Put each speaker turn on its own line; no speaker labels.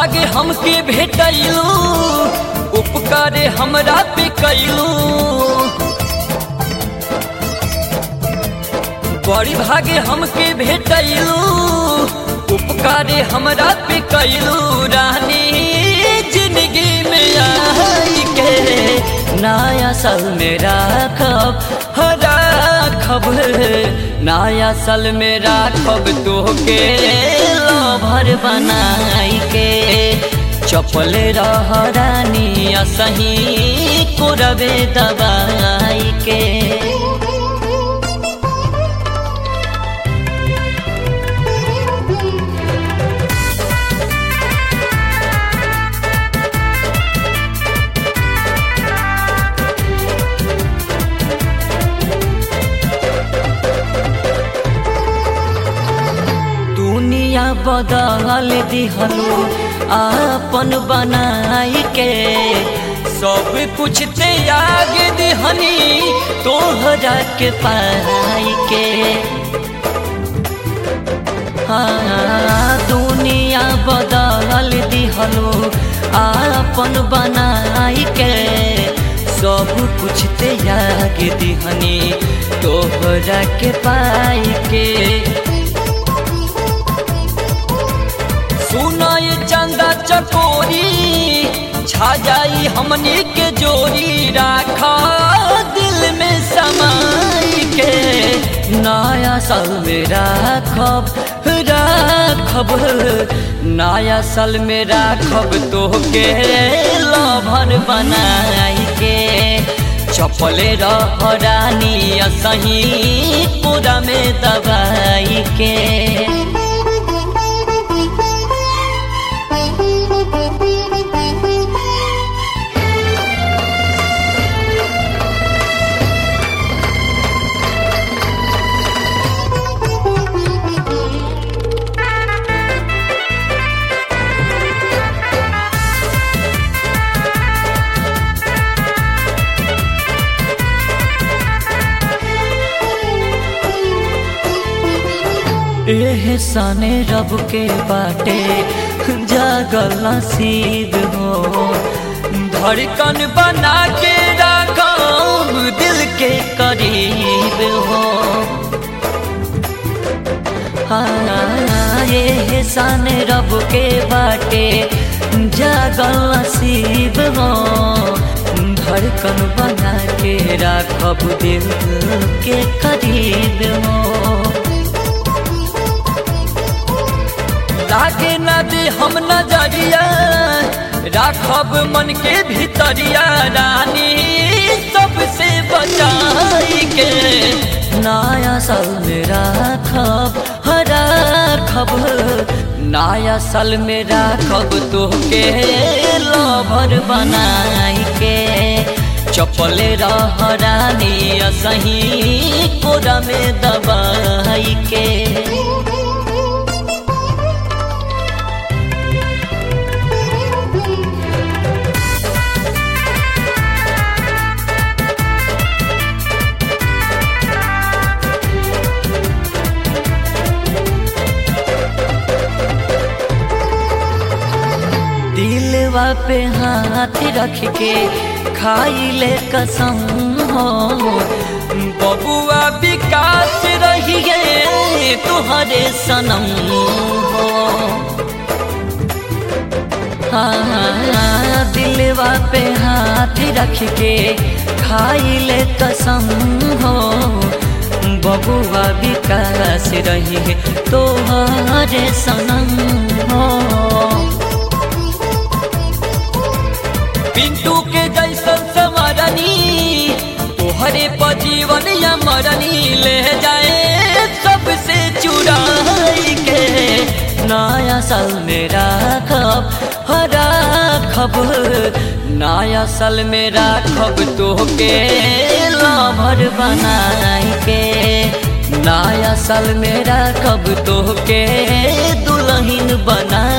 भागे हमके भेटैलू उपकारे हमरा पे कैलू बड़ी भागे हमके भेटैलू उपकारे हमरा पे कैलू रानी जिंदगी में आई के नया साल में राखब राखब नया साल में राखब तोहके लभर बनाई के चपल रह रानी सही कोरबे दबाई के दुनिया बदल दिहलो आपन बनाई के सब कुछ त्याग दिहनी तोहरा के पाई के हाँ दुनिया बदल दिहलो आपन बनाई के सब कुछ त्याग दिहनी तोहरा के पाई के सुनाय चंदा चकोरी छा जाई हमनी के जोड़ी राखा दिल में समाई के नया साल में राखब राखब नया साल में राखब तोहके लभर बनाई के चपले रह रानी सही पूरा में दबाई के एहसाने रब के बाटे जागल नसीब हो धड़कन बना के रखम दिल के करीब हो हाँ एहसान रब के बाटे जागल नसीब हो धड़कन बना के राखब दिल के करीब हो लागे न दे हम नजरिया राखब मन के भीतरिया रानी सबसे बचाई के नया साल में राखब राखब नया साल में राखब तोहके लभर बनाई के चपले रह रानी सही कोरा में दबाई के दिलवा पे हाथ रख के खाई ले कसम हो बबुआ विकास रहिए तुहरे सनम हो हाँ दिलवा पे हाथ रख के खाई ले कसम हो बबुआ विकास रही तोहरे सनम हो पिंटू के जैसन समरनी तोहरे पर जीवन या मरनी ले जाए सबसे चुराई के नया साल में राखब राखब नया साल में राखब तोहके लभर बनाई के नया साल में राखब तोहके दुल्हन बना